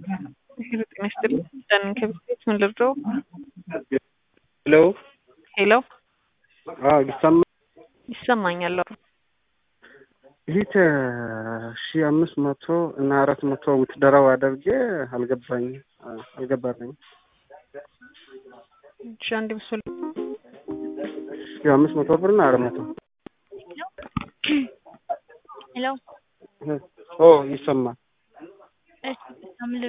ጤና ይስጥልኝ ዳንን ከቤት ምን ልርዳው? ሄሎ ሄሎ አዎ ይሰማ ይሰማኛል። አዎ። ሊት ሺ አምስት መቶ እና አራት መቶ ውትደራው አድርጌ አልገባኝ አልገባልኝ እሺ አንድ ምስል ሺ አምስት መቶ ብር እና አራት መቶ ሄሎ ኦ ይሰማል። እሺ አምልር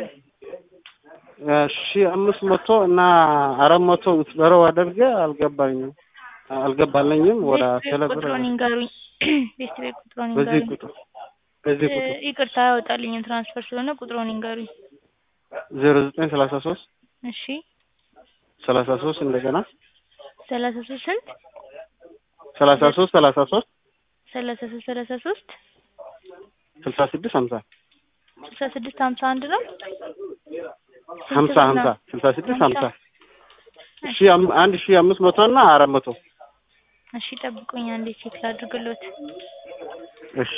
ሺ አምስት መቶ እና አራት መቶ ውትደራው አድርጌ አልገባኝም አልገባለኝም ወደ ቴሌብር ቁጥሩን ይንገሩኝ። ቤት ቤት ቁጥሩን በዚህ ይንገሩኝ። ቁጥር በዚህ ቁጥር እ- ይቅርታ ያወጣልኝም ትራንስፈር ስለሆነ ቁጥሩን ይንገሩኝ። ዜሮ ዘጠኝ ሰላሳ ሶስት እሺ ሰላሳ ሶስት እንደገና ሰላሳ ሶስት ስንት ሰላሳ ሶስት ሰላሳ ሶስት ሰላሳ ሶስት ሰላሳ ሶስት ስልሳ ስድስት ሀምሳ ስልሳ ስድስት ሀምሳ አንድ ነው። ሀምሳ ሀምሳ ስልሳ ስድስት ሀምሳ ሺ አም- አንድ ሺ አምስት መቶ እና አራት መቶ እሺ ጠብቁኝ አንዴ ቼክ ላድርግሎት። እሺ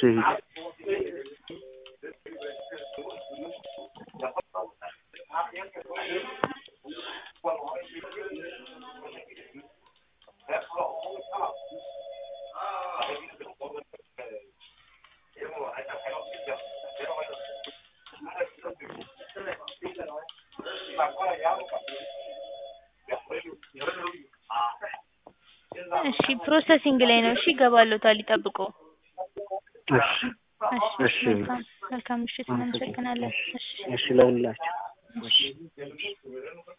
እሺ ፕሮሰሲንግ ላይ ነው። እሺ ይገባሎታል፣ ይጠብቁ። እሺ እሺ እሺ። መልካም መልካም ምሽት፣ እናመሰግናለን። እሺ እሺ ለሁላችሁ እሺ